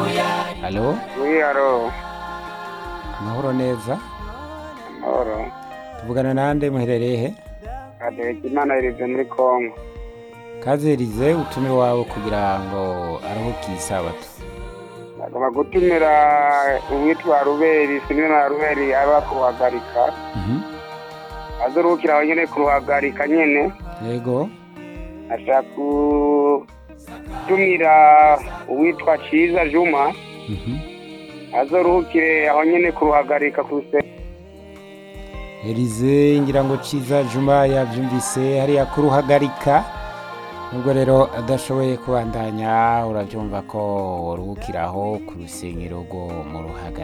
Halo, Oui, alo. amahoro neza. Amahoro. Tuvugana nande muherereye he? Kadege Imana irize muri Kongo. Kazerize utume wawe kugira ngo aruhuke isabato. Nagomba gutumira uwitwa Ruberi, sinwe na Ruberi aba kuhagarika. Mhm. Azoruhukira aho nyene kuruhagarika nyene. Yego. Ashaka gutumira uwitwa Ciza Juma. Mhm. Azoruhukire aho nyene kuruhagarika kuse. Elize ngira ngo ciza Juma yavyumvise hariya kuruhagarika. Nubwo rero adashoboye kubandanya uravyumva ko woruhukiraho ku rusengero rwo mu ruhagarika.